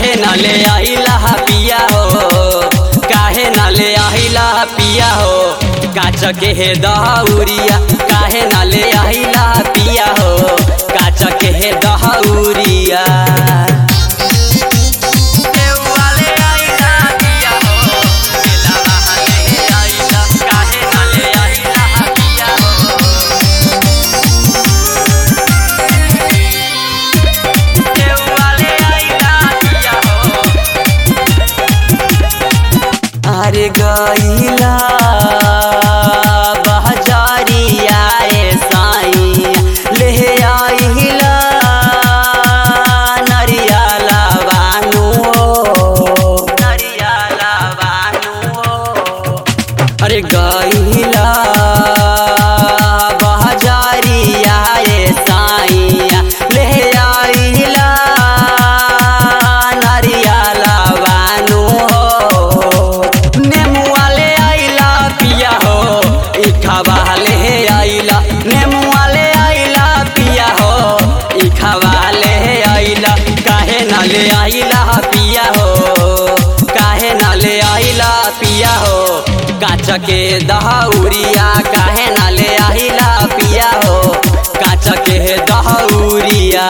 काहे न ले आइला पिया हो काहे न ले आइला पिया हो काच के हे दहउरिया काहे न ले आइला पिया हो काच के हे दहउरिया देवाले आइला पिया हो मेला बहाने आइला काहे न ले आइला पिया हो देवाले आइला पिया हो अरे गईला बहजारिया ए साईं ले आइला नरियाला बानू नरियाला बानू अरे गईला बहजारिया ए साईं ले आइला नरियाला बानू नेमुआ ले आइला पिया हो इखावा ले आइला नेमुआ ले आइला पिया हो इखावा ले आइला काहे ना ले आइला पिया हो काहे ना ले आइला पिया हो काच के दहउरिया काहे ना ले आइला पिया हो काच के दहउरिया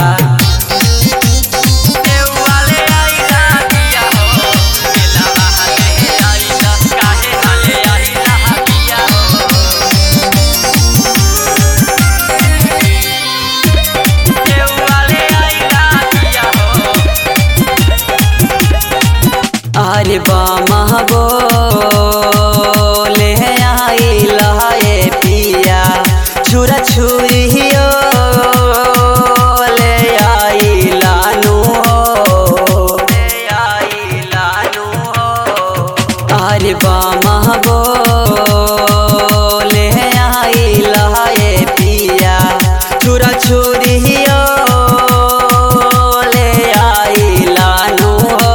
देवाले आइला पिया हो मेला बहाने आइला काहे न ले आइला पिया हो देवाले आइला पिया हो अरे बामा बोले आइला ए पिया छुरा छुरियो ले आइला नु ले आइला नु अरे बामा बोले आइला ए पिया छुरा छुरियो ले आइला नु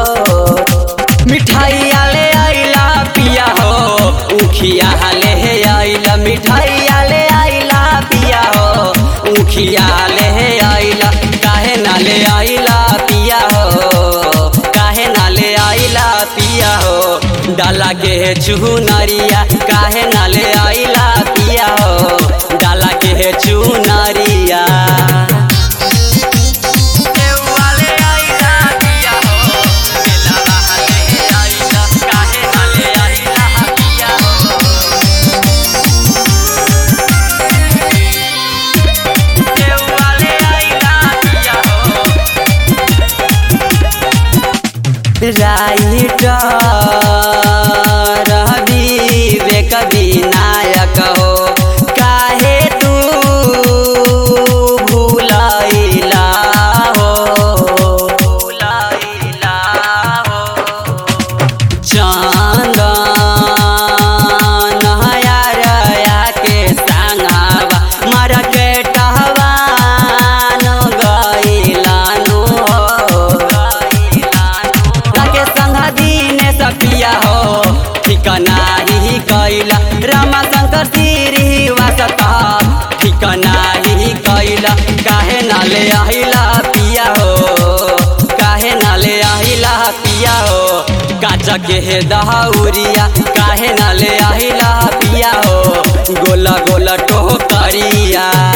मिठाइया ले आइला पिया हो उखिया ले आइला मिठाइया ले आइला पिया हो उखिया ले आइला काहे ना ले आइला पिया हो काहे ना ले आइला पिया हो डाला के चुनरिया काहे ना ले आइला पिया हो डाला के चुनरिया देवाले आइला पिया हो मेला बहाने आइला काहे न ले आइला पिया हो देवाले आइला पिया हो राइटर विवेक विनायक हो काहे तू भूलाइला हो भूलाइला हो चंदन हयारया के संगावा मर के टहवान गइलानु हो गइलानु के संग दीने सपिया हो ठिकाना ही कैला रामा शंकर श्रीवासता ठिकाना ही कैला काहे ना ले आइला पिया हो काहे ना ले आइला पिया हो काच के हे दहउरिया काहे ना ले आइला पिया हो गोला गोला टोकरिया